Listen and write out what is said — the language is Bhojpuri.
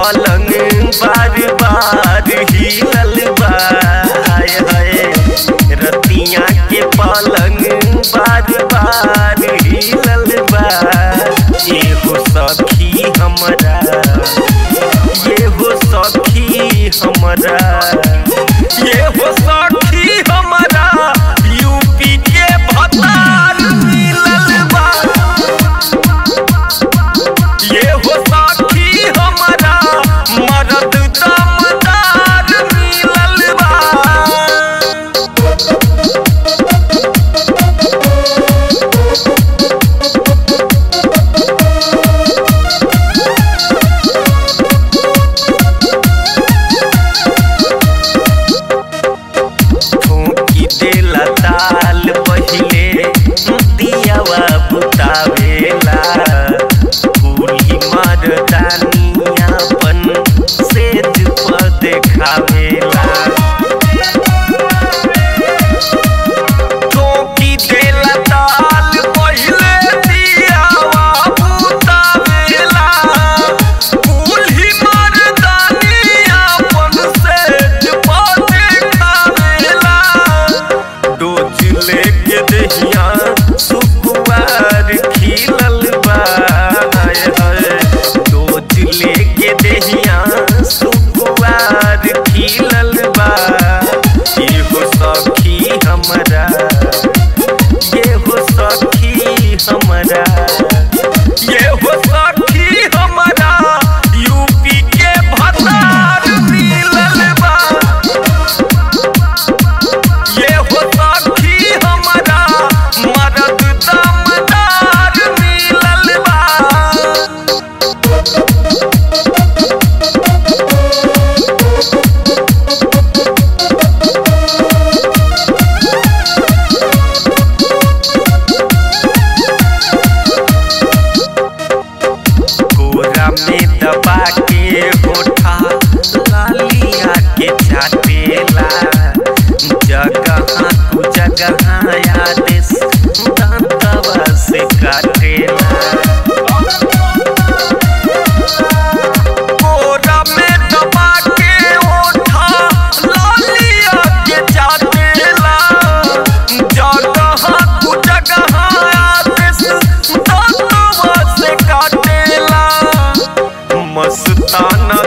पलंग बार बार हिलल बा हाय हाय रतिया के पलंग बार बार हिलल बा एगो सखी हमरा ये हो सखी हमरा ये हो सखी हमरा यूपी के भतार मिलल बा ये हो सखी हमरा मरद दमदार मिलल बा ठोकी देला ताल पहिले दियावा बुतावेला कुली मर्दानियापन सेज पर देखावेला ठोकी देला ताल पहिले दियावा बुतावेला कुली मर्दानियापन सेज पर देखावेला डोज लेके दहिया सुकुवार खिलल बा हाय हाय डोज लेके दहिया सुकुवार खिलल बा एगो सखी हमरा ये हो सखी हमरा ये हो सखी हमरा यूपी के भतार मिलल बा ये हो सखी हमरा मदद दमदार मिलल बा कोरा में दबा के होठा लालिया के चाटेला जगह तू जगह आदेश दांतवा से काटेला कोरा में दबा के होठा लालिया के चाटेला जगह तू जगह आदेश दांतवा से काटेला मस्ताना